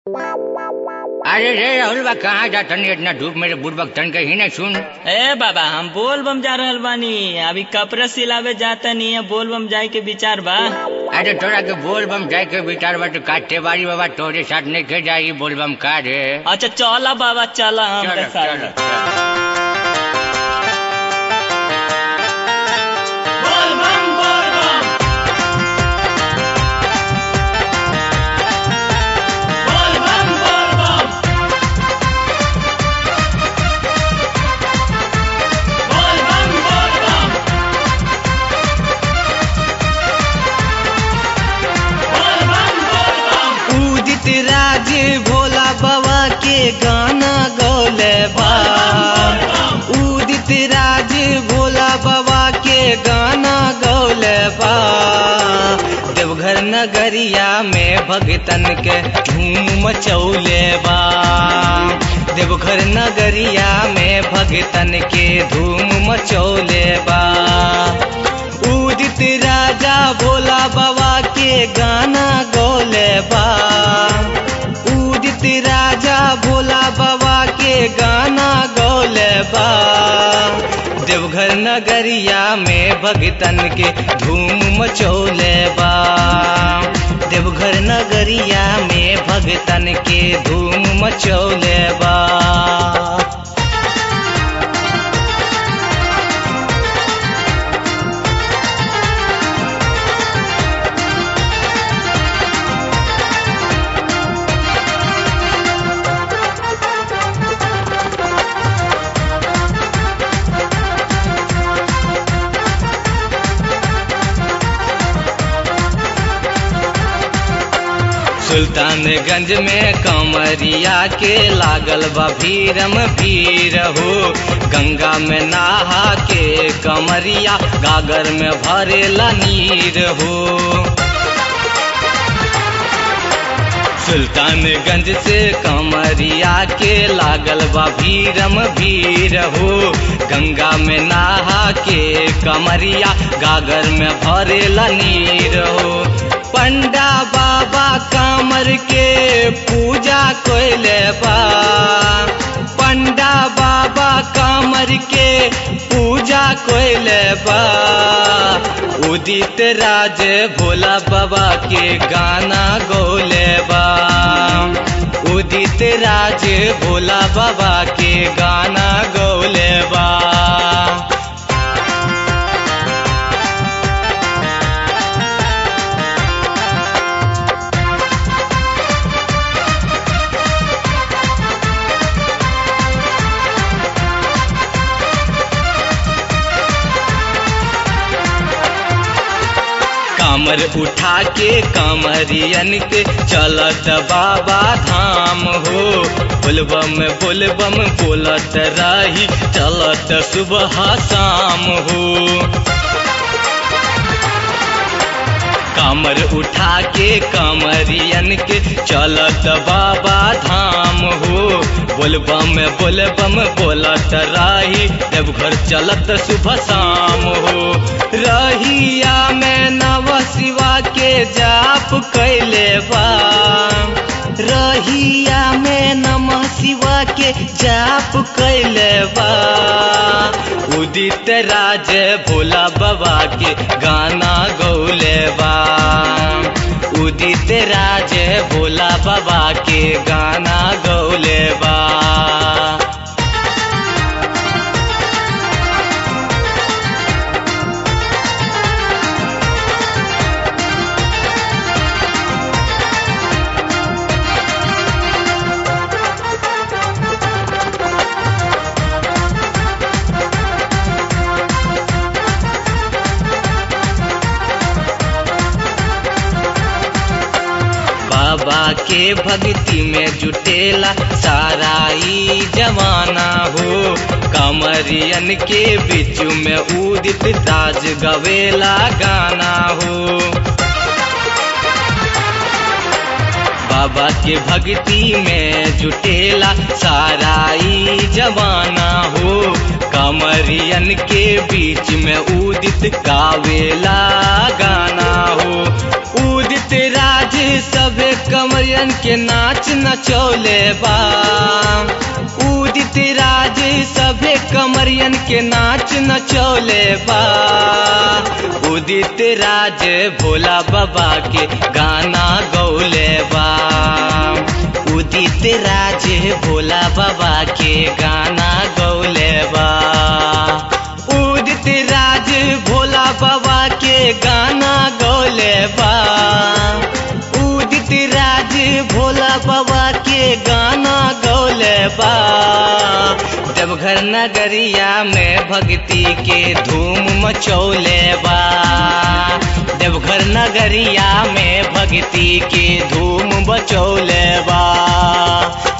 अरे रे राहुल बा कहाँ जा तनी इतना धूप मेरे बुढ़बक तन कहीं नहीं सुन ए बाबा हम बोल बम जा रहल बानी अभी कपड़ा सिलावे जाता नहीं है बोल बम जाए के विचार बा अरे तोरा के बोल बम जाए के विचार बा तो काटे बारी बाबा तोरे साथ नहीं के जाई बोल बम का रे अच्छा चला बाबा चला हम चलो, तो साथ चलो, में। चलो। बोल बम बोल बम बोल बम बोल बम बोल बम बोल बम बोल बम बोल बम उदित राज भोला बाबा के गाना गौले बा उदित राज भोला बाबा के गाना गौले बा देवघर नगरिया में भगतन के धूम मचौले बा देवघर नगरिया में भगतन के धूम मचौले बा उदित राजा भोला बाबा के गाना गौले बा उदित राजा भोला बाबा के गाना गौले बा देवघर नगरिया में भगतन के धूम मचौले बा देवघर नगरिया में भगतन के धूम मचौले बा सुल्तानगंज में कमरिया के लागल बा भीरम भीर हो गंगा में नहा के कमरिया गागर में भरेला नीर हो सुल्तानगंज से कमरिया के लागल बा भीरम भीर हो गंगा में नहा के कमरिया गागर में भरेला नीर हो पंडा बाबा कामर के पूजा कोइले बा पंडा बाबा कामर के पूजा कोइले बा उदित राज भोला बाबा के गाना गौले बा उदित राज भोला बाबा के गाना गौले बा कामर उठा के कामरियन के चलत बाबा धाम हो बोलबम बोलबम बोलत रही चलत सुबह शाम हो कामर उठा के कामरियन के चलत बाबा धाम हो बोलबम बोलबम बोलत राही देवघर चलत सुबह शाम हो रहिया में नव शिवा के जाप कैले बा रहिया में नमः शिवा के जाप कैले बा उदित राज भोला बाबा के गाना गौले बा उदित राज भोला बाबा के गाना गौले बा बाबा के भक्ति में जुटेला सारा ई जमाना हो कमरियन के बीच में उदित ताज गवेला गाना हो बाबा के भक्ति में जुटेला सारा ई जवाना हो कमरियन के बीच में उदित गावेला गाना हो उदित राज सबे कमरियन के नाच नचौले बा उदित राज सभे कमरियन के नाच नचौले बा उदित राज भोला बाबा के गाना गौले बा उदित राज भोला बाबा के गाना गौले बा उदित राज भोला बाबा के गाना गौले बा उदित राज भोला बाबा के गाना गौले बा देवघर नगरिया में भक्ति के धूम मचौले बा देवघर नगरिया में भक्ति के धूम बचौले बा